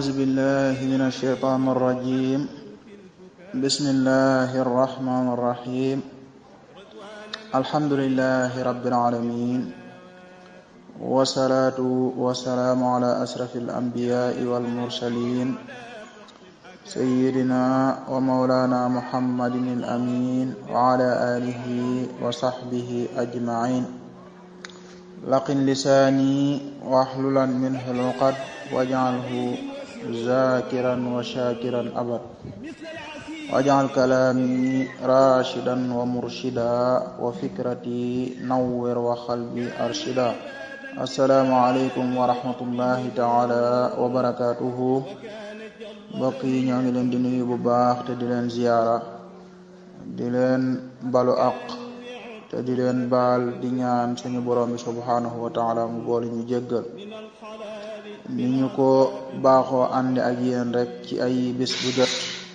أعوذ بالله من الشيطان الرجيم بسم الله الرحمن الرحيم الحمد لله رب العالمين والصلاة والسلام على أشرف الأنبياء والمرسلين سيدنا ومولانا محمد الأمين وعلى آله وصحبه أجمعين لقن لساني واحللا منه العقد واجعله ذاكرا وشاكرا أبد واجعل كلامي راشدا ومرشدا وفكرتي نور وقلبي أرشدا السلام عليكم ورحمة الله تعالى وبركاته mbokk yi ñoo ngi leen di nuyu bu baax te di leen ziyaara di leen balu aq te di leen baal di ñaan suñu borom bi subhanahu wa taala mu boole ñu jéggal ni ñu ko baaxoo ànd ak yéen rek ci ay bis bu jot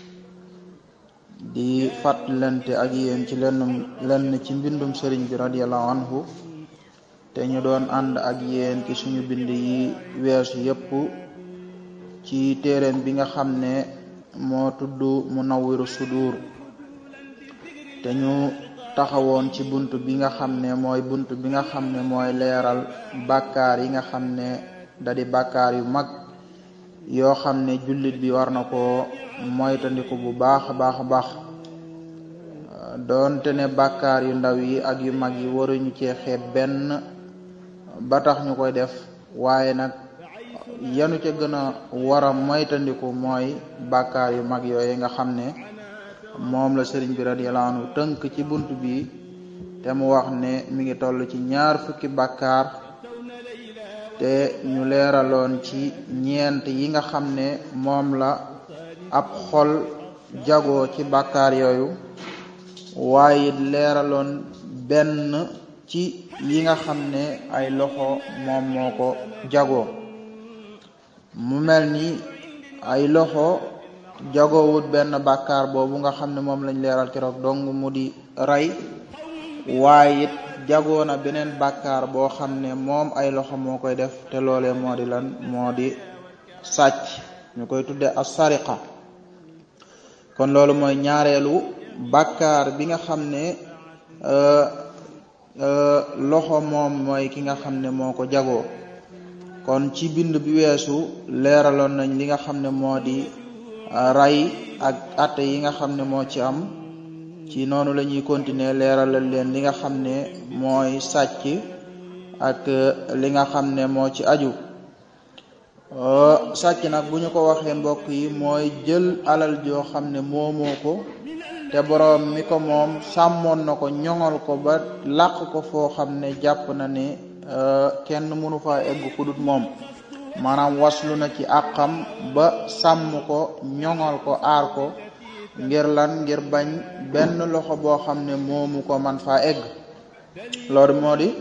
di fàttalante ak yéen ci lenn lenn ci mbindum sëriñ bi radiallahu anhu te ñu doon ànd ak yéen ci suñu bind yi weesu yépp ci téereem bi nga xam ne moo tudd Munawwiru Sudur te ñu taxawoon ci bunt bi nga xam ne mooy bunt bi nga xam ne mooy leeral bàkkaar yi nga xam ne da di bàkkaar yu mag yoo xam ne jullit bi war na ko moytandiku bu baax a baax a baax doonte ne bàkkaar yu ndaw yi ak yu mag yi waruñu cee xeeb benn ba tax ñu koy def waaye nag yanu ca gën a war a moytandiku mooy bàkkaar yu mag yooyu nga xam ne moom la sëriñ bi radiyallahu anhu tënk ci bunt bi te mu wax ne mi ngi toll ci ñaar fukki bàkkaar te ñu leeraloon ci ñeent yi nga xam ne moom la ab xol jagoo ci bàkkaar yooyu waaye leeraloon benn ci yi nga xam ne ay loxo moom moo ko jagoo mu mel ni ay loxo jagoowut benn bàkkaar boobu nga xam ne moom lañ leeral keroog dong mu di rey waaye it jagoo na beneen bàkkaar boo xam ne moom ay loxo moo koy def te loolee moo di lan moo di sàcc ñu koy tudde as sariqa kon loolu mooy ñaareelu bàkkaar bi nga xam ne loxo moom mooy ki nga xam ne moo ko jagoo kon ci bind bi weesu leeraloon nañ li nga xam ne moo di ray ak atte yi nga xam ne moo ci am ci noonu la ñuy continuer leeralal leen li nga xam ne mooy sàcc ak li nga xam ne moo ci aju sàcc nag bu ñu ko waxee mbokk yi mooy jël alal joo xam ne moomoo ko te boroom mi ko moom sàmmoon na ko ñoŋal ko ba làq ko foo xam ne jàpp na ne kenn mënu fa egg ku dut moom maanaam waslu na ci àqam ba sàmm ko ñoŋal ko aar ko ngir lan ngir bañ benn loxo boo xam ne moomu ko man faa egg loolu moo di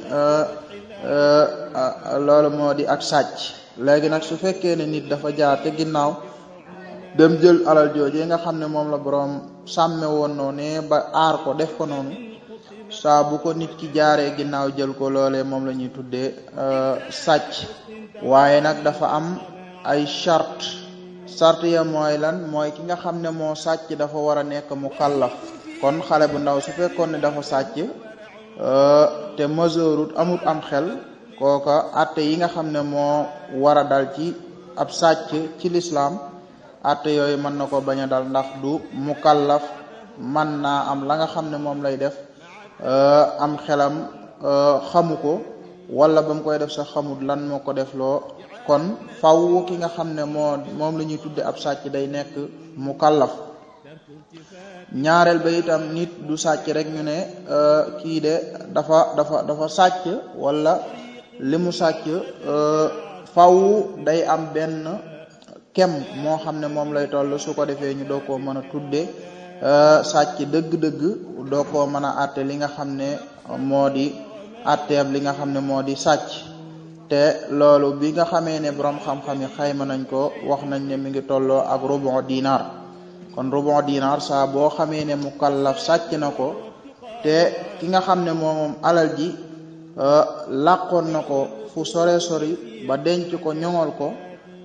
loolu moo di ak sàcc léegi nag su fekkee ne nit dafa jaar te ginnaaw dem jël alal jooje nga xam ne moom la boroom sàmme woon noonu ne ba aar ko def ko noonu saa bu ko nit ki jaaree ginnaaw jël ko loolee moom la ñuy tuddee sàcc waaye nag dafa am ay charte charte ya mooy lan mooy ki nga xam ne moo sàcc dafa war a nekk mu kallaf kon xale bu ndaw su fekkoon ne dafa sàcc te majeurut amut am xel kooka atte yi nga xam ne moo war a dal ci ab sàcc ci lislaam atte yooyu mën na ko bañ a dal ndax du mu kallaf man naa am la nga xam ne moom lay def am xelam xamu ko wala ba mu koy def sax xamut lan moo ko def loo kon faw ki nga xam ne moo moom la ñuy tudde ab sàcc day nekk mu kallaf ñaareel ba itam nit du sàcc rek ñu ne kii de dafa dafa dafa sàcc wala li mu sàcc faw day am benn kem moo xam ne moom lay toll su ko defee ñu doo koo mën a tudde sàcc dëgg-dëgg doo koo mën a àtte li nga xam ne moo di àtteeb li nga xam ne moo di sàcc te loolu bi nga xamee ne borom xam-xam yi xayma nañ ko wax nañ ne mi ngi tolloo ak rubu dinar kon rubu dinar saa boo xamee ne mukallaf sàcc na ko te ki nga xam ne moom alal ji làqoon na ko fu sore sori ba denc ko ñoŋol ko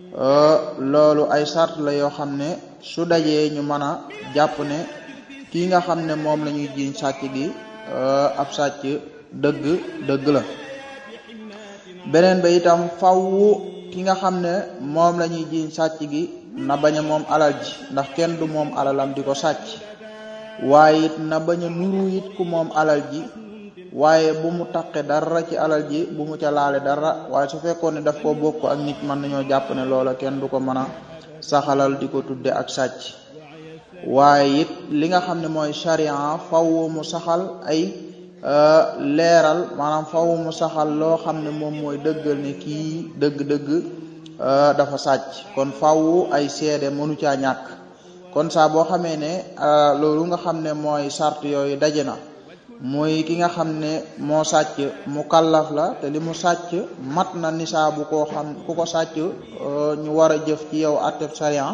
loolu ay sart la yoo xam ne su dajee ñu mën a jàpp ne kii nga xam ne moom la ñuy jiiñ sàcc gi ab sàcc dëgg dëgg la beneen ba itam faww ki nga xam ne moom la ñuy jiiñ sàcc gi na bañ a moom alal ji ndax kenn du moom alalam di ko sàcc waaye it na bañ a nuru it ku moom alal ji waaye bu mu taqe dara ci alal ji bu mu ca laale dara waaye su fekkoon ne daf ko bokk ak nit mën nañoo jàpp ne loola kenn du ko mën a saxalal di ko tudde ak sàcc waaye it li nga xam ne mooy charia faw mu saxal ay leeral maanaam faw mu saxal loo xam ne moom mooy dëggal ne kii dëgg-dëgg dafa sàcc kon faw ay seede mënu caa ñàkk kon saa boo xamee ne loolu nga xam ne mooy sart yooyu daje na muy ki nga xam ne moo sàcc mu kallaf la te li mu sàcc mat na nisaabu koo xam ku ko sàcc ñu war a jëf ci yow atteb sariya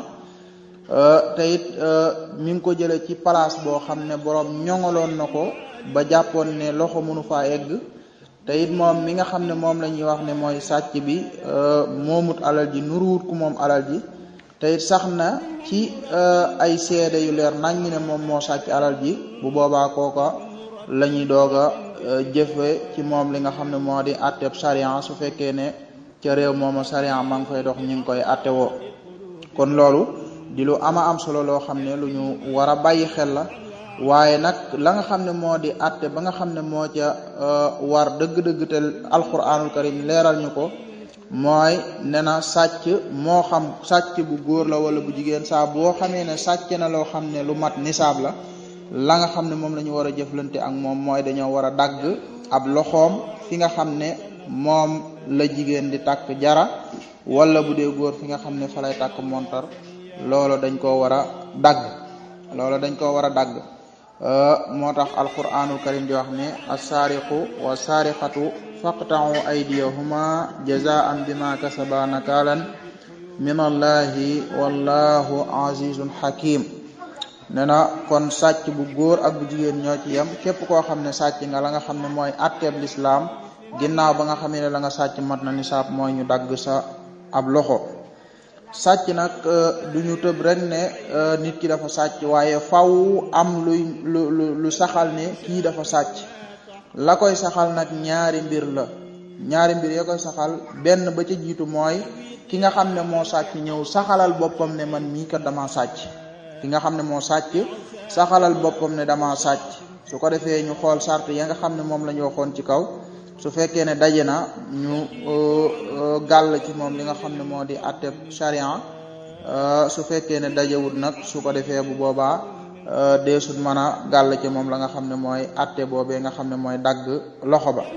te it mi ngi ko jële ci place boo xam ne borom ñoŋaloon na ko ba jàppoon ne loxo mënu faa egg te it moom mi nga xam ne moom la ñuy wax ne mooy sàcc bi moomut alal ji nuruwut ku moom alal ji te it sax na ci ay seede yu leer nañ ne moom moo sàcc alal ji bu boobaa kooka la ñuy doog a jëfe ci moom li nga xam ne moo di atteb sariya su fekkee ne ca réew mooma sariya maa ngi fay dox ñu ngi koy atte woo kon loolu di lu ama am solo loo xam ne lu ñu war a bàyyi xel la waaye nag la nga xam ne moo di atte ba nga xam ne moo ca war dëgg-dëgg te alquranul karim leeral ñu ko mooy ne na sàcc moo xam sàcc bu góor la wala bu jigéen saa boo xamee ne sàcc na loo xam ne lu mat nisaab la la nga xam ne moom la ñu war a jëflante ak moom mooy dañoo war a dagg ab loxoom fi nga xam ne moom la jigéen di takk jara wala bu dee góor fi nga xam ne fa lay takk montar loolu dañ koo war a dagg loolu dañ koo war a dagg moo tax alquranul karim di wax ne assaariqu wa saariqatu faqta'u aydiyahuma jazaan bima kasaba nakaalan min allahi wallahu azizun hakim ne na kon sàcc bu góor ak bu jigéen ñoo ci yem képp koo xam ne sàcc nga la nga xam ne mooy atteeb lislaam ginnaaw ba nga xamee ne la nga sàcc mat na nisaab mooy ñu dagg sa ab loxo sàcc nag du ñu tëb rek ne nit ki dafa sàcc waaye faw am luy lu lu saxal ne kii dafa sàcc la koy saxal nag ñaari mbir la ñaari mbir ya koy saxal benn ba ca jiitu mooy ki nga xam ne moo sàcc ñëw saxalal boppam ne man mii kat dama sàcc ki nga xam ne moo sàcc saxalal boppam ne dama sàcc su ko defee ñu xool sart ya nga xam ne moom la ñu waxoon ci kaw su fekkee ne daje na ñu gàll ci moom li nga xam ne moo di atteb charia su fekkee ne dajewut nag su ko defee bu boobaa deesut mën a gàll ci moom la nga xam ne mooy atte boobee nga xam ne mooy dagg loxo ba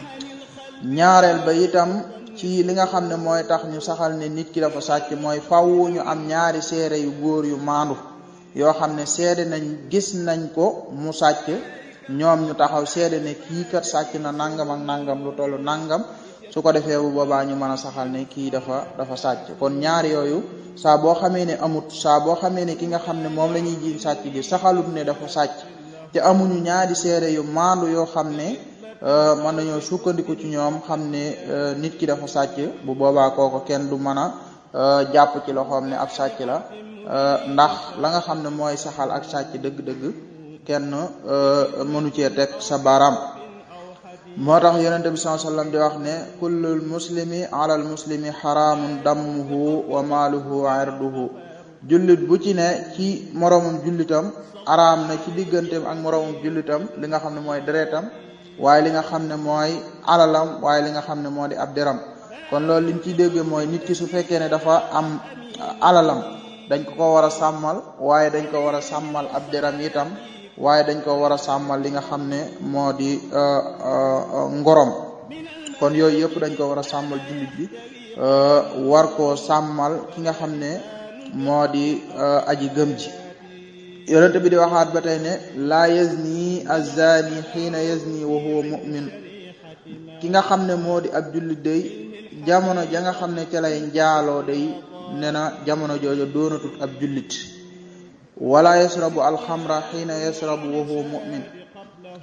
ñaareel ba itam ci li nga xam ne mooy tax ñu saxal ne nit ki dafa sàcc mooy faw ñu am ñaari seere yu góor yu maandu yoo xam ne seede nañ gis nañ ko mu sàcc ñoom ñu taxaw seede ne kii kat sàcc na nangam ak nangam lu tollu nangam su ko defee bu boobaa ñu mën a saxal ne kii dafa dafa sàcc kon ñaari yooyu saa boo xamee ne amut saa boo xamee ne ki nga xam ne moom la ñuy jiiñ sàcc gi saxalut ne dafa sàcc te amuñu ñaari seere yu maandu yoo xam ne mën nañoo sukkandiku ci ñoom xam ne nit ki dafa sàcc bu boobaa kooko kenn du mën a jàpp ci loxoom ne ab sàcc la ndax la nga xam ne mooy saxal ak sàcc dëgg-dëgg kenn mënu cee teg sa baaraam moo tax yonente bi sallallahu alayhi wasallam di wax ne kullul muslimi alal muslimi xaraamun dammuhu wa maaluhu wa irduhu jullit bu ci ne ci moroomum jullitam araam na ci digganteem ak moroomum jullitam li nga xam ne mooy deretam waaye li nga xam ne mooy alalam waaye li nga xam ne moo di ab deram kon loolu liñ ciy dégge mooy nit ki su fekkee ne dafa am alalam dañ ko ko war a sàmmal waaye dañ ko war a sàmmal ab deram itam waaye dañ ko war a sàmmal li nga xam ne moo di ngorom kon yooyu yëpp dañ ko war a sàmmal jullit bi war koo sàmmal ki nga xam ne moo di aji gëm ji yonente bi di waxaat ba tey ne laa yazni azani xiina yazni wa huwa mu'min ki nga xam ne moo di ab jullit day jamono ja nga xam ne ca lay njaaloo day ne na jamono joojo doonatut ab jullit wala yasrabu alxamra xiina yasrabu wa huwa mu'min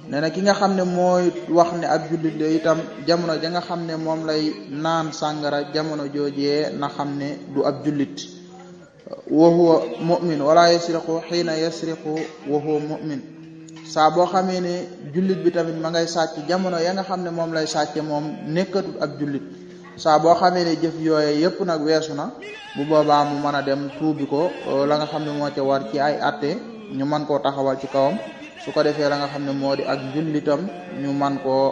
nee na ki nga xam ne mooy wax ne ab jullit la itam jamono ja nga xam ne moom lay naan sàngara jamono joojee na xam ne du ab jullit wa huwa mu'min wala yasriqu xiina yasriqu wa huwa mu'min saa boo xamee ne jullit bi tamit ma ngay sàcc jamono ya nga xam ne moom lay sàcce moom nekkatul ab jullit saa boo xamee ne jëf yooye yépp nag weesu na bu boobaa mu mën a dem tuubi ko la nga xam ne moo ca war ci ay atte ñu mën koo taxawal ci kawam su ko defee la nga xam ne moo di ak jullitam ñu man koo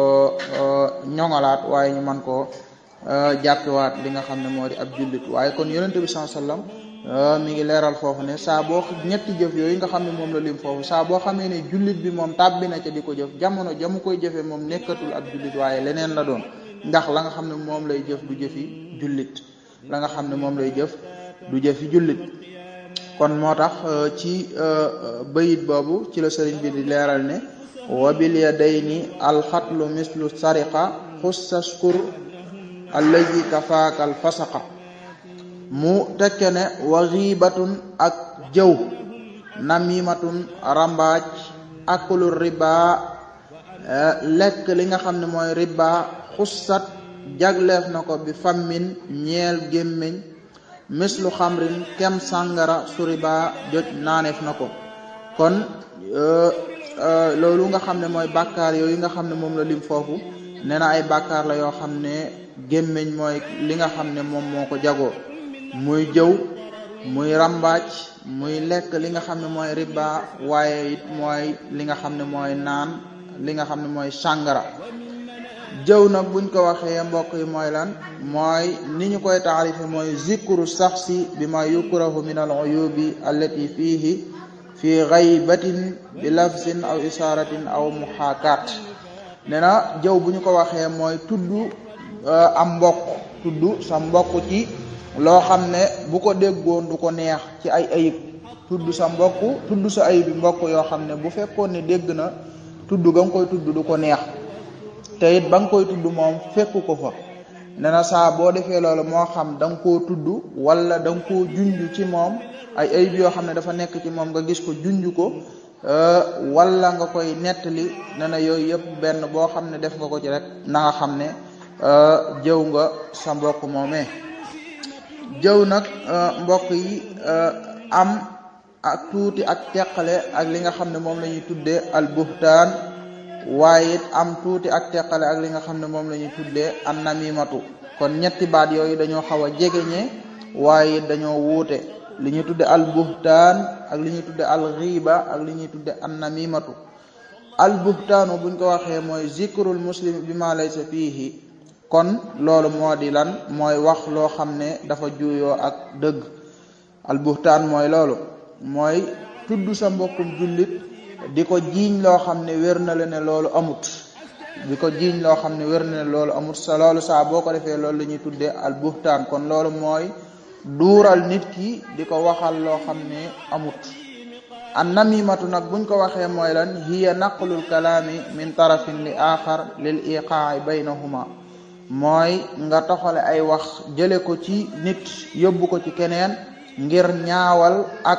ñoŋalaat waaye ñu man koo jàppewaat li nga xam ne moo di ab jullit waaye kon yonente bi sallallahu alayhi wasallam mi ngi leeral foofu ne saa boo ñetti jëf yooyu nga xam ne moom la lim foofu saa boo xamee ne jullit bi moom tàbbi na ca di ko jëf jamono jamu koy jëfee moom nekkatul ab jullit waaye leneen la doon ndax la nga xam ne moom lay jëf du jëfi jullit la nga xam ne moom lay jëf du jëfi jullit kon moo tax ci bayit boobu ci la sëriñ bi di leeral ne wa bil yadayni alxatlu mislu sariqa xussaskur allazi kafaaka al fasaqa mu tekke ne wa xiibatun ak jëw namimatun rambaaj akulu riba lekk li nga xam ne mooy riba xussat jagleef na ko bi fammin ñeel gémmiñ mislu xamrin kem sàngara suriba joj naaneef na ko kon loolu nga xam ne mooy bàkkaar yooyu nga xam ne moom la lim foofu nee na ay bàkkaar la yoo xam ne gémmiñ mooy li nga xam ne moom moo ko jagoo muy jëw muy rambaaj muy lekk li nga xam ne mooy riba waaye it mooy li nga xam ne mooy naan li nga xam ne mooy sàngara jëw nag buñ ko waxee mbokk yi mooy lan mooy ni ñu koy taarife mooy zikru saxsi bi ma yukrahu min al uyubi allati fihi fi ghaybatin bi lafzin aw isaratin aw muhaakat nee na jëw bu ñu ko waxee mooy tudd am mbokk tudd sa mbokk ci loo xam ne bu ko déggoon du ko neex ci ay ayib tudd sa mbokk tudd sa ayib bi mbokk yoo xam ne bu fekkoon ne dégg na tudd ga nga koy tudd du ko neex te it ba nga koy tudd moom fekku ko fa nee na saa boo defee loolu moo xam da nga koo tudd wala da nga koo junj ci moom ay ayib yoo xam ne dafa nekk ci moom nga gis ko junj ko wala nga koy nettali nee na yooyu yëpp benn boo xam ne def nga ko ci rek na nga xam ne jëw nga sa mbokk moomee jëw nag mbokk yi am ak tuuti ak teqale ak li nga xam ne moom la ñuy tuddee al buhtaan waaye it am tuuti ak teqale ak li nga xam ne moom la ñuy tuddee an namimatu kon ñetti baat yooyu dañoo xaw a jegeñe waaye it dañoo wuute li ñuy tudde al buhtaan ak li ñuy tudde al ghiba ak li ñuy tudde an namimatu al buhtaanu buñ ko waxee mooy zikrul muslim bi ma laysa fiihi kon loolu moo di lan mooy wax loo xam ne dafa juuyoo ak dëgg al buhtaan mooy loolu mooy tudd sa mbokkum jullit di ko jiiñ loo xam ne wér na la ne loolu amut di ko jiiñ loo xam ne wér na ne loolu amut sa loolu saa boo ko defee loolu la ñuy tuddee al buhtaan kon loolu mooy duural nit ki di ko waxal loo xam ne amut an namimatu nag buñ ko waxee mooy lan hiya naqlul kalaami min tarafin li axar lil iqaai baynahuma mooy nga toxale ay wax jële ko ci nit yóbbu ko ci keneen ngir ñaawal ak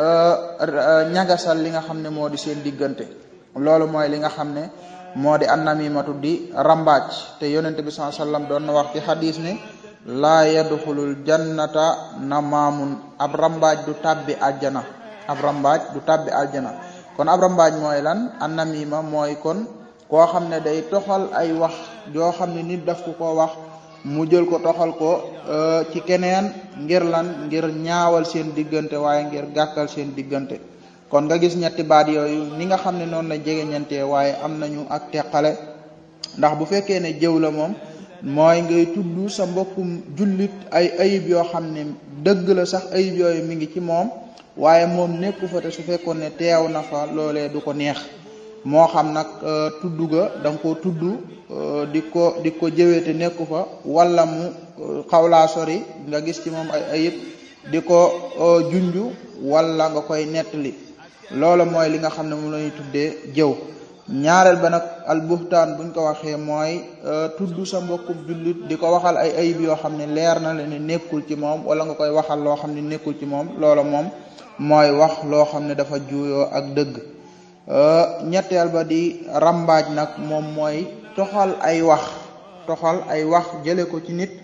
ñagasal li nga xam ne moo di seen diggante loolu mooy li nga xam ne moo di an namimatu di rambaaj te yonente bi sallallahu alayhi wasallam doon na wax ci xadis ne laa yadxulul jannata namaamun ab rambaaj du tàbbi àjjana ab rambaaj du tàbbi àjjana kon ab rambaaj mooy lan an namima mooy kon koo xam ne day toxal ay wax yoo xam ne nit daf ko ko wax mu jël ko toxal ko ci keneen ngir lan ngir ñaawal seen diggante waaye ngir gàkkal seen diggante kon nga gis ñetti baat yooyu ni nga xam ne noonu la jegeñantee waaye am nañu ak teqale ndax bu fekkee ne jëw la moom mooy ngay tudd sa mbokkum jullit ay ayib yoo xam ne dëgg la sax ayib yooyu mi ngi ci moom waaye moom nekku fa te su fekkoon ne teew na fa loolee du ko neex moo xam nag tudd ga da nga koo tudd di ko di ko jëwee te nekku fa wala mu xawlaa sori nga gis ci moom ay ayib di ko junju wala nga koy nettali loolu mooy li nga xam ne moom la ñuy tuddee jëw ñaareel ba nag al buhtaan buñ ko waxee mooy tudd sa mbokkum jullit di ko waxal ay ayib yoo xam ne leer na la ne nekkul ci moom wala nga koy waxal loo xam ne nekkul ci moom loolu moom mooy wax loo xam ne dafa juuyoo ak dëgg ñetteel ba di rambaaj nag moom mooy toxal ay wax toxal ay wax jële ko ci nit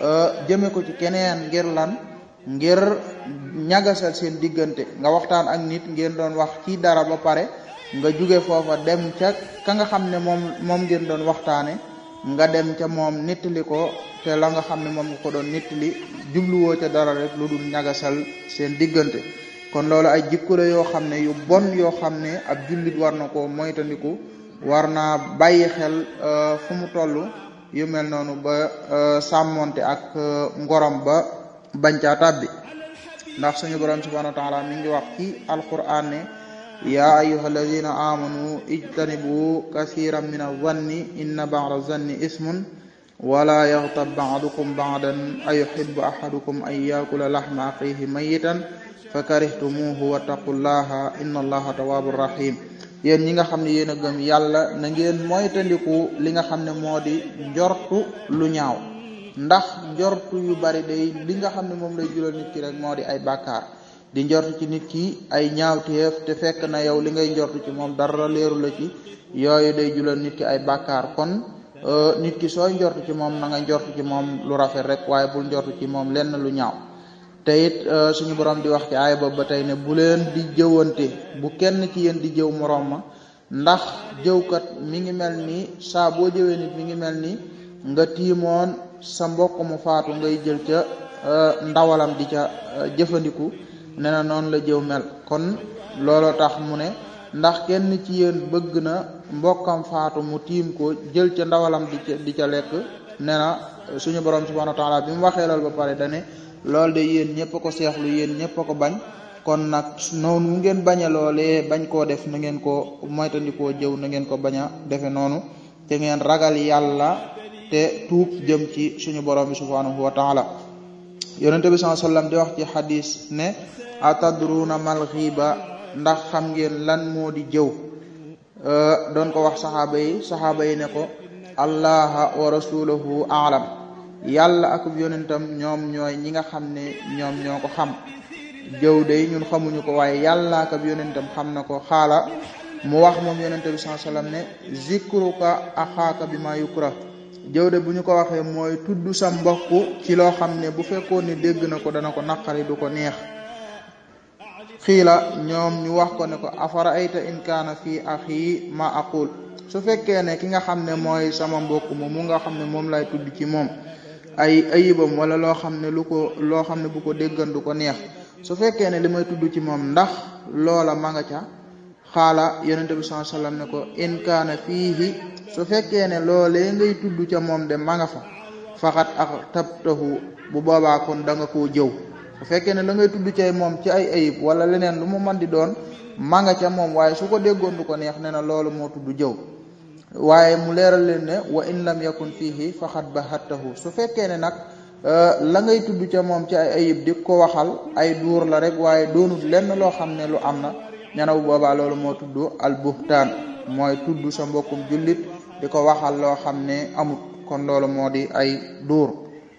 jëme ko ci keneen ngir lan ngir ñagasal seen diggante nga waxtaan ak nit ngeen doon wax ci dara ba pare nga jóge foofa dem ca ka nga xam ne moom moom ngeen doon waxtaane nga dem ca moom nittali ko te la nga xam ne moom nga ko doon nittali jubluwoo ca dara rek lu dul ñagasal seen diggante kon loolu ay jikko la yoo xam ne yu bon yoo xam ne ab jullit war na ko moytandiku war naa bàyyi xel fu mu toll yu mel noonu ba sàmmonte ak ngorom ba bañ caa tàbbi ndax suñu borom subhanahu wa taala mi ngi wax ci alquran ne yaa ayuha alladina amanu ijtanibu kasiran min azanni inna ba'da zanni ismun wala yaxtab ba'dukum ba'dan ayuhibbu ahadukum an yakula lahma axihi mayitan fa karihtumuhu wattaqullaha inna allaha tawwabur rahim yéen ñi nga xam ne yéen a gëm yàlla na ngeen moytandiku li nga xam ne moo di njortu lu ñaaw ndax njortu yu bari day li nga xam ne moom lay jural nit ki rek moo di ay bàkkaar di njortu ci nit ki ay ñaawteef te fekk na yow li ngay njortu ci moom dara leeru la ci yooyu day jural nit ki ay bàkkaar kon nit ki sooy njortu ci moom na nga njortu ci moom lu rafet rek waaye bul njortu ci moom lenn lu ñaaw te it suñu borom di wax ci aaya ba ba tey ne bu leen di jëwante bu kenn ci yéen di jëw moroom ma ndax jëwkat mi ngi mel ni saa boo jëwee nit mi ngi mel ni nga tiimoon sa mbokk mu faatu ngay jël ca ndawalam di ca jëfandiku ne na noonu la jëw mel kon looloo tax mu ne ndax kenn ci yéen bëgg na mbokkam faatu mu tiim ko jël ca ndawalam di ca di ca lekk ne na suñu borom subhanahu wa taala bi mu waxee loolu ba pare dane loolu de yéen ñëpp a ko seexlu yéen ñëpp a ko bañ kon nag noonu mu ngeen bañ a loolee bañ koo def na ngeen ko moytandikoo jëw na ngeen ko bañ a defe noonu te ngeen ragal yàlla te tuub jëm ci suñu borom bi subhanahu wa taala yonente bi sallallahu alayhi wasallam di wax ci xadis ne atadruna mal xiiba ndax xam ngeen lan moo di jëw doon ko wax saxaaba yi saxaaba yi ne ko allaha wa rasuluhu aalam yàlla ak yonentam ñoom ñooy ñi nga xam ne ñoom ñoo ko xam jëw day ñun xamuñu ko waaye yàlla ak yonentam xam na ko xaala mu wax moom yonente bi sallallahu alayhi wasallam ne zikruka axaaka bi ma yukra jëw de bu ñu ko waxee mooy tudd sa mbokk ci loo xam ne bu fekkoon ne dégg na ko dana ko naqari du ko neex xiila ñoom ñu wax ko ne ko afara ayta in kaana fii axi ma aqul su fekkee ne ki nga xam ne mooy sama mbokk moom mu nga xam ne moom lay tudd ci moom ay ayibam wala loo xam ne lu ko loo xam ne bu ko déggan du ko neex su fekkee ne li may tudd ci moom ndax loola ma nga ca xaala yonente bi sallallahu alayhi wasallam ne ko in kaana fiihi su fekkee ne loolee ngay tudd ca moom de ma nga fa faxat ak tabtahu bu boobaa kon da nga koo jëw su fekkee ne la ngay tudd cay moom ci ay ayib wala leneen lu mu mën di doon ma nga ca moom waaye su ko déggoon du ko neex ne na loolu moo tudd jëw waaye mu leeral leen ne wa in lam yakun fiihi faxat bahattahu su fekkee ne nag la ngay tudd ca moom ci ay ayib di ko waxal ay duur la rek waaye doonul lenn loo xam ne lu am na ñana bu boobaa loolu moo tudd al buhtaan mooy tudd sa mbokkum jullit di ko waxal loo xam ne amut kon loolu moo di ay duur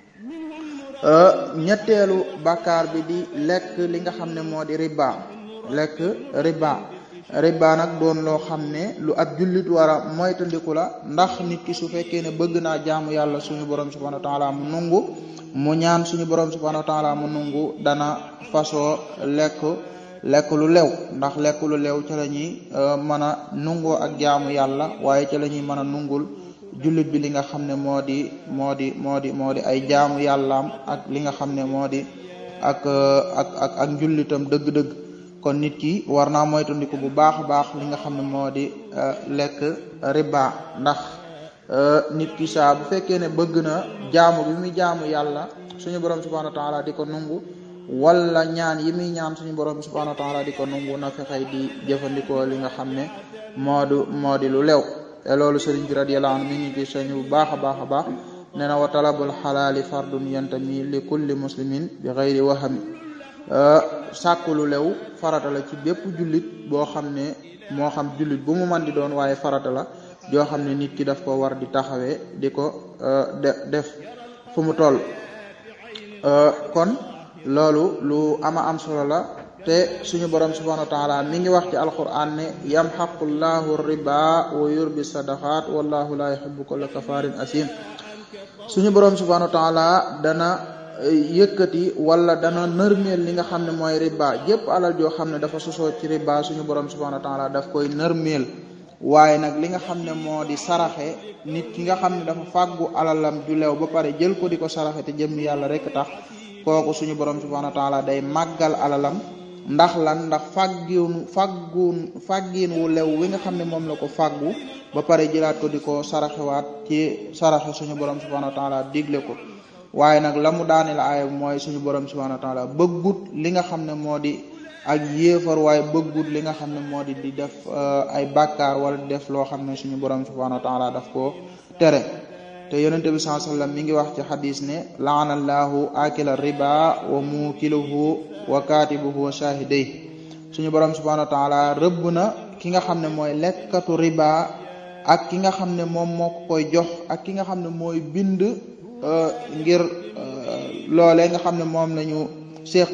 ñetteelu bàkkaar bi di lekk li nga xam ne moo di riba lekk riba riba nag doon loo xam ne lu ab jullit war a moytandiku la ndax nit ki su fekkee ne bëgg naa jaamu yàlla suñu borom subhanahu wa taala mu nungu mu ñaan suñu borom subhanahu wa taala mu nungu dana fasoo lekk lekk lu lew ndax lekk lu lew ca la ñuy mën a nungoo ak jaamu yàlla waaye ca la ñuy mën a nungul jullit bi li nga xam ne moo di moo di moo di moo di ay jaamu yàllaam ak li nga xam ne moo di ak ak ak ak njullitam dëgg-dëgg kon nit ki war naa moytandiku bu baax a baax li nga xam ne moo di lekk riba ndax nit ki saa bu fekkee ne bëgg na jaamu bi muy jaamu yàlla suñu borom subhanahu wa taala di ko nungu wala ñaan yi muy ñaan suñu borom bi subhanahu wa taala di ko nungu na fexey di jëfandikoo li nga xam ne moo du moo di lu lew te loolu sëriñ bi radiyallahu anhu mi ngi ci sañu bu baax a baax a baax nee na wa talabul xalaali fardun yantami li kulli muslimin bi xayri wahami sàkku lu lew farata la ci bépp jullit boo xam ne moo xam jullit bu mu man di doon waaye farata la joo xam ne nit ki daf ko war di taxawee di ko def fu mu toll kon loolu lu ama am solo la te suñu borom subhanahu wa taala mi ngi wax ci alquran ne yamxaqu llahu riba wa yurbi sadaqat wallahu la yuhibbu kulla kafarin asim suñu borom subhanahu wa taala dana yëkkati wala dana nërmeel li nga xam ne mooy riba jépp alal joo xam ne dafa sosoo ci riba suñu borom subhanahu wa taala daf koy nërmeel waaye nag li nga xam ne moo di saraxe nit ki nga xam ne dafa fàggu alalam ju leew ba pare jël ko di ko saraxe te jëm yàlla rek tax kooku suñu borom subhanahu wa taala day màggal alalam ndax lan ndax fàggiin fàgguun fàggiin wu lew wi nga xam ne moom la ko fàggu ba pare jëlaat ko di ko saraxewaat ci saraxe suñu borom subhanahu wa taala digle ko waaye nag la mu daane la aaya mooy suñu borom subhanahu wa taala bëggut li nga xam ne moo di ak yéefar waaye bëggut li nga xam ne moo di di def ay bàkkaar wala di def loo xam ne suñu borom subhanahu wa taala daf ko tere te yonente bi sallallahu alayhi wasallam mi ngi wax ci xadis ne laanallahu akila riba wa mukiluhu wa katibuhu wa shahiday suñu borom subhanahu wa taala rëbb na ki nga xam ne mooy lekkatu riba ak ki nga xam ne moom moo ko koy jox ak ki nga xam ne mooy bind ngir loolee nga xam ne moom la ñu séq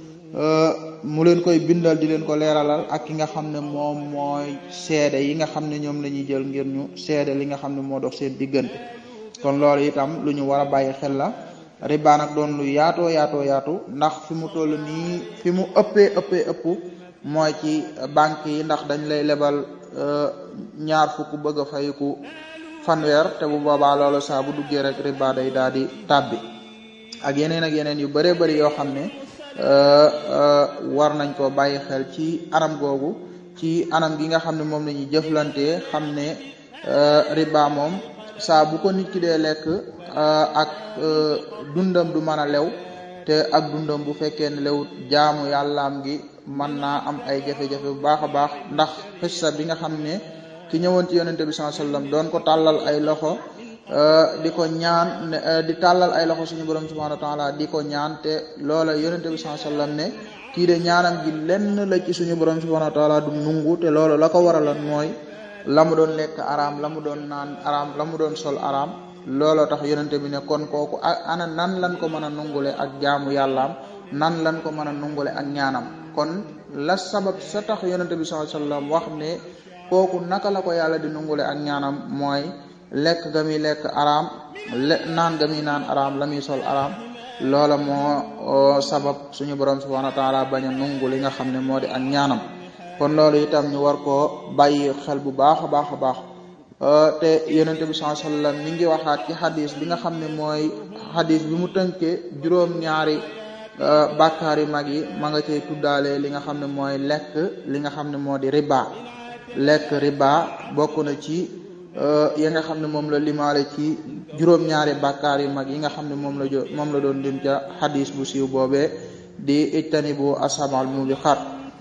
mu leen koy bindal di leen ko leeralal ak ki nga xam ne moom mooy seede yi nga xam ne ñoom la ñuy jël ngir ñu seede li nga xam ne moo dox seen diggante kon loolu itam lu ñu war a bàyyi xel la riba nag doon lu yaatoo yaatoo yaatu ndax fi mu toll nii fi mu ëppee ëppee ëpp mooy ci banque yi ndax dañ lay lebal ñaar fukk bëgg a fayiku fanweer te bu boobaa loolu saa bu duggee rek riba day daal di tàbbi ak yeneen ak yeneen yu bëree bëri yoo xam ne war nañ ko bàyyi xel ci anam googu ci anam gi nga xam ne moom la ñuy jëflantee xam ne riba moom saa bu ko nit ki dee lekk ak dundam du mën a lew te ak dundam bu fekkee ne lewut jaamu yàllaam gi mën naa am ay jafe-jafe bu baax a baax ndax xissa bi nga xam ne ki ñëwoon ci yonente bi sallallahu alayhi wasallam doon ko tàllal ay loxo di ko ñaan di tàllal ay loxo suñu borom subhanahu wa taala di ko ñaan te loola yonente bi sallallahu alayhi wasallam ne kii de ñaanam gi lenn la ci suñu borom subhanahu wa taala du nungu te loolu la ko waraloon mooy la mu doon lekk araam la mu doon naan araam la mu doon sol araam looloo tax yonente bi ne kon kooku ana nan lan ko mën a nungule ak jaamu yàllaam nan lan ko mën a nungule ak ñaanam kon la sabab sa tax yonente bi sallallahu alayhi wasallam wax ne kooku naka la ko yàlla di nungule ak ñaanam mooy lekk ga muy lekk araam le naan ga muy naan araam la muy sol araam loola moo sabab suñu borom subhanahu wa taala bañ a nungu li nga xam ne moo di ak ñaanam kon loolu itam ñu war koo bàyyi xel bu baax a baax a baax te yonente bi sallallahu alayhi wasallam mi ngi waxaat ci xadis bi nga xam ne mooy xadis bi mu tënkee juróom-ñaari bàkkaar yu mag yi ma nga cay tuddaale li nga xam ne mooy lekk li nga xam ne moo di riba lekk riba bokk na ci yi nga xam ne moom la limaale ci juróom-ñaari bàkkaar yu mag yi nga xam ne moom la jo moom la doon lim ca xadis bu siiw boobee di ijtanibu asamal mubiqat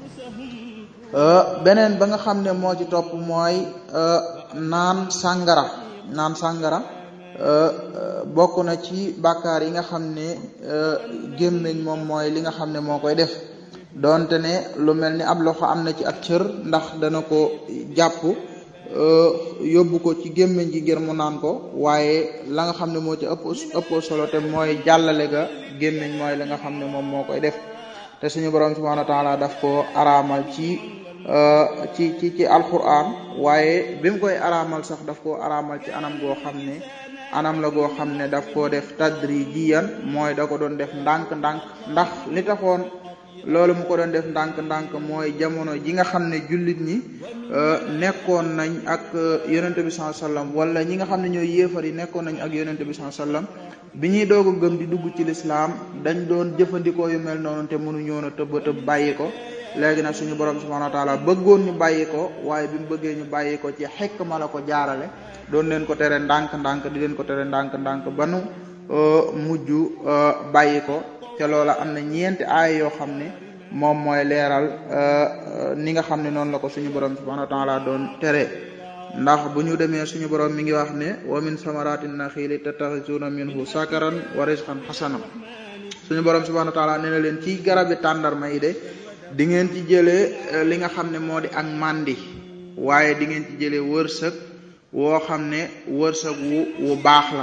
beneen ba nga xam ne moo ci topp mooy naan sàngara naan sàngara bokk na ci bàkkaar yi nga xam ne gémmiñ moom mooy li nga xam ne moo koy def donte ne lu mel ni ab loxo am na ci ak cër ndax dana ko jàpp yóbbu ko ci gémmiñ gi ngir mu naan ko waaye la nga xam ne moo ci ëpp ëpp solo te mooy jàllale ga gémmiñ mooy la nga xam ne moom moo koy def te suñu borom subhanahu wa taala daf ko araamal ci ci ci ci alquran waaye bi mu koy araamal sax daf koo araamal ci anam goo xam ne anam la goo xam ne daf koo def tadrijiyan mooy da ko doon def ndànk-ndànk ndax li taxoon loolu mu ko doon def ndànk-ndànk mooy jamono ji nga xam ne jullit ñi nekkoon nañ ak yonente bi sallallahu alayhi wasallam wala ñi nga xam ne ñooy yéefar yi nekkoon nañ ak yonente bi sallallahu alayhi wasallam bi ñuy doog a gëm di dugg ci lislaam dañ doon jëfandikoo yu mel noonu te mënuñoon a tëb tëb bàyyi ko léegi nag suñu borom subhanahu wa taala bëggoon ñu bàyyi ko waaye bi mu bëggee ñu bàyyi ko ci xekk ma la ko jaarale doon leen ko tere ndànk-ndànk di leen ko tere ndànk-ndànk ba nu mujj bàyyi ko te loola am na ñeenti aay yoo xam ne moom mooy leeral ni nga xam ne noonu la ko suñu borom subhanahu wa taala doon tere ndax bu ñu demee suñu borom mi ngi wax ne wa min samarati naxili tattaxisuuna minhu sakaran wa rizqan xasanan suñu borom subhanahu wa taala nee na leen ci garabi tàndarma yi de di ngeen ci jëlee li nga xam ne moo di ak màndi waaye di ngeen ci jëlee wërsëg woo xam ne wërsëg wu wu baax la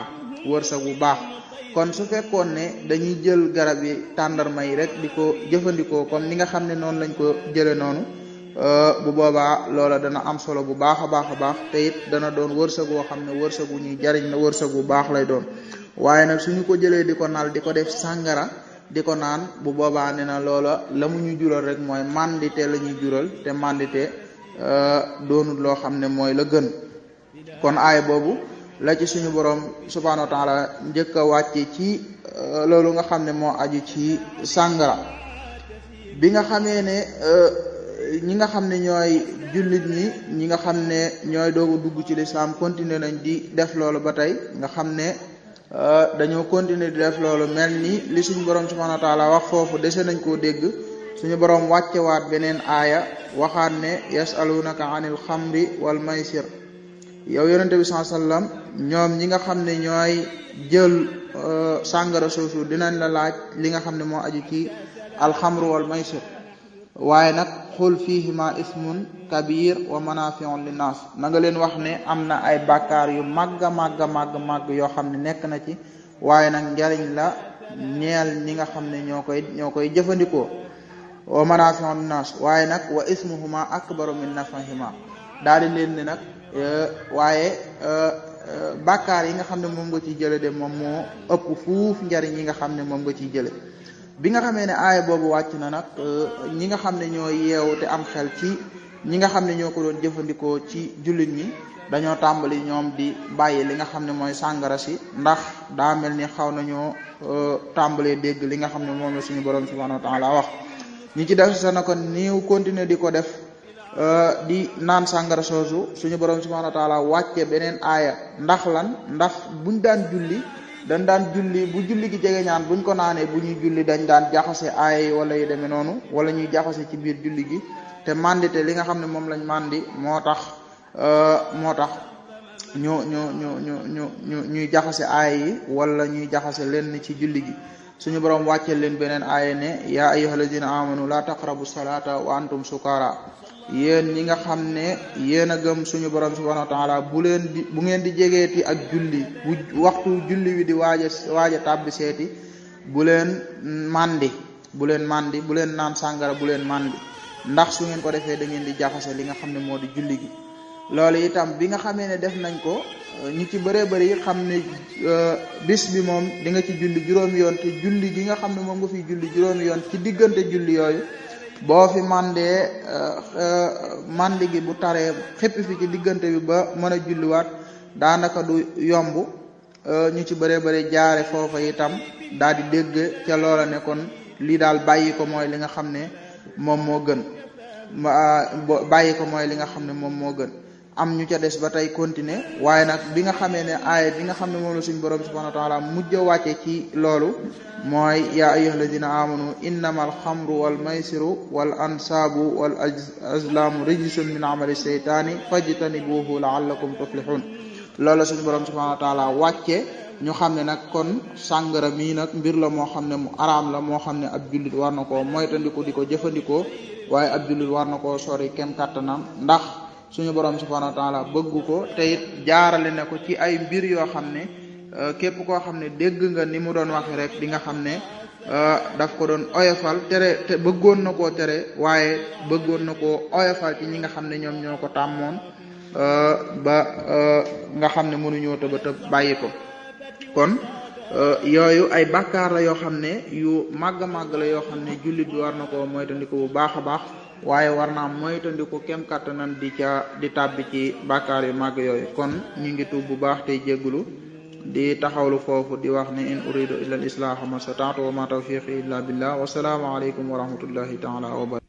wërsëg bu baax kon su fekkoon ne dañuy jël garab yi tàndarma yi rek di ko jëfandikoo comme ni nga xam ne noonu lañ ko jële noonu bu boobaa loola dana am solo bu baax a baax a baax te it dana doon wërsëg woo xam ne wërsëg wu ñuy jariñ la wërsëg bu baax lay doon waaye nag suñu ko jëlee di ko nal di ko def sàngara di ko naan bu boobaa ne na loola la mu ñu jural rek mooy mandité la ñuy jural te mandité doonul loo xam ne mooy la gën kon aay boobu la ci suñu borom subhanahu wa taala njëkk a wàcce ci loolu nga xam ne moo aju ci sàngara bi nga xamee ne ñi nga xam ne ñooy jullit ñi ñi nga xam ne ñooy doogu dugg ci lislaam continuer nañ di def loolu ba tey nga xam ne dañoo continuer di def loolu mel ni li suñu borom subhanahu wa taala wax foofu dese nañ koo dégg suñu borom wàccewaat beneen aaya waxaat ne yasalunaka anil xamri wal maysir yow yonente bi saa sallam ñoom ñi nga xam ne ñooy jël sàngara soosu dinañ la laaj li nga xam ne moo aju ci alxamru wal maysir waaye nag xul fihima ismun kabir wa manafiun linnas na nga leen wax ne am na ay bàkkaar yu màgg a màgg màgg màgg yoo xam ne nekk na ci waaye nag njariñ la ñeel ñi nga xam ne ñoo koy ñoo koy jëfandikoo wa manafiun linnas waaye nag wa ismuhuma akbaru min nafahima daal di leen ne nag waaye bàkkaar yi nga xam ne moom nga ciy jële de moom moo ëpp fuuf njariñ yi nga xam ne moom nga ciy jële bi nga xamee ne aaya boobu wàcc na nag ñi nga xam ne ñoo yeewu te am xel ci ñi nga xam ne ñoo ko doon jëfandikoo ci jullit ñi dañoo tàmbali ñoom di bàyyi li nga xam ne mooy sàngara si ndax daa mel ni xaw nañoo tàmbalee dégg li nga xam ne moom la suñu borom subhanahu wa taala wax ñi ci def sa na ko niiw continuer di ko def di naan sàngara soosu suñu borom subhanahu wa taala wàcce beneen aaya ndax lan ndax buñ daan julli dañ daan julli bu julli gi jege ñaan buñ ko naanee bu ñuy julli dañ daan jaxase aaya yi wala yu demee noonu wala ñuy jaxase ci biir julli gi te mandite li nga xam ne moom lañ mandi moo tax moo tax ñu ñu ñu ñu ñu ñu ñuy jaxase aaya yi wala ñuy jaxase leen ci julli gi suñu borom wàcce leen beneen aaya ne yaa ayyuhalladina amanu la taqrabu salata wa antum sukara yéen ñi nga xam ne yéen a gëm suñu borom subhanahu wa taala bu leen di bu ngeen di jegeeti ak julli bu waxtu julli wi di waaja waaja tàbbi seeti bu leen mandi bu leen mandi bu leen naan sàngara bu leen mandi ndax su ngeen ko defee da ngeen di jaxase li nga xam ne moo di julli gi loolu itam bi nga xamee ne def nañ ko ñi ci bëree bëri xam ne bis bi moom di nga ci julli juróomi yoon te julli gi nga xam ne moom nga fiy julli juróomi yoon ci diggante julli yooyu boo fi mandee mandi gi bu taree xëppi fi ci diggante bi ba mën a julliwaat daanaka du yomb ñu ci bëree bëri jaare foofa itam daal di dégg ca loola ne kon lii daal bàyyi ko mooy li nga xam ne moom moo gën bàyyi ko mooy li nga xam ne moom moo gën am ñu ca des ba tey continuer waaye nag bi nga xamee ne aaya bi nga xam ne moom la suñu borom subhanahu wa taala mujj a wàcce ci loolu mooy yaa ayyuha alladina amanu innama alxamru wal maysiru wal ansaabu wal azlaamu rijsun min amali seytaani fajtanibuhu laallakum tuflihun loolu la suñu borom subhanahu wa taala wàcce ñu xam ne nag kon sàngara mii nag mbir la moo xam ne mu araam la moo xam ne ab jullit war na koo moytandiku di ko jëfandikoo waaye ab jullit war na koo sori kem kàttanam ndax suñu borom subhanahu wa taala bëgg ko te it jaarale na ko ci ay mbir yoo xam ne képp koo xam ne dégg nga ni mu doon waxe rek di nga xam ne daf ko doon oyofal tere te bëggoon na koo tere waaye bëggoon na koo oyofal ci ñi nga xam ne ñoom ñoo ko tàmmoon ba nga xam ne mënuñoo tëba tëb bàyyi ko kon yooyu ay bàkkaar la yoo xam ne yu màgg màgg la yoo xam ne jullit bi war na ko moytandiku bu baax a baax waaye war naa moytandiku kem kàttanan di ca di tàbbi ci bàkkaar yu màgg yooyu kon ñu ngi tuub bu baax tey jéggulu di taxawlu foofu di wax ne in uridu illa al islaha ma stata'tu wa ma tawfiqi illa billah wa salaamu alaykum wa rahmatullahi taala wa barakatuh